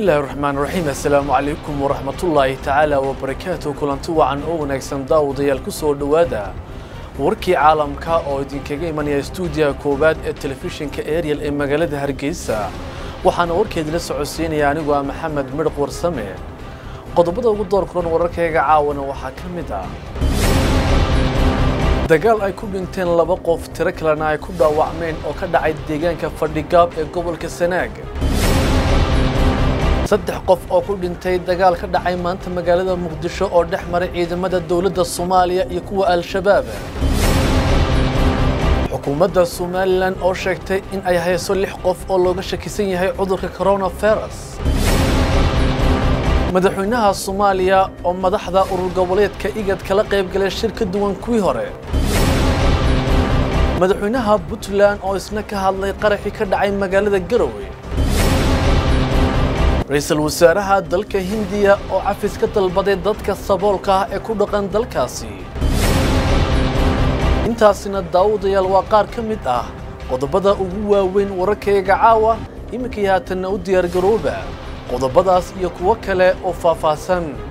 bismillaahi raxmaan raxiim assalaamu calaykum waraxmatullaahi tacaala wabarakaatu kulanti wacan oo wanaagsan daawadayaal ku soo dhowaada warkii caalamka oo idinkaga imanaya stuudiyaha koowaad ee telefishinka ariel ee magaalada hargeysa waxaana warkeedila socodsiinaya anigu ah maxamed midhaq warsame qodobada ugu door kulan wararkayga caawana waxaa ka mid ah dagaal ay ku dhinteen laba qof tiro kalena ay ku dhaawacmeen oo ka dhacay deegaanka fadhigaab ee gobolka sanaag saddex qof oo ku dhintay dagaal ka dhacay maanta magaalada muqdisho oo dhex maray ciidamada dowladda soomaaliya iyo kuwa al-shabaab xukuumadda somalilan oo sheegtay in ay hayso lix qof oo looga shakisan yahay cudurka coronavirus madaxweynaha soomaaliya oo madaxda urur goboleedka igad kala qayb galay shir ka duwan kuwii hore madaxweynaha puntland oo isna ka hadlay qaraxii ka dhacay magaalada garowe ra-iisul wasaaraha dalka hindiya oo cafis ka dalbaday dadka saboolka ah ee ku dhaqan dalkaasi intaasina daawadayaal waa qaar ka mid ah qodobada ugu waaweyn wararkayga caawa iminkii haatanna u diyaargarooba qodobadaas iyo kuwo kale oo faahfaahsan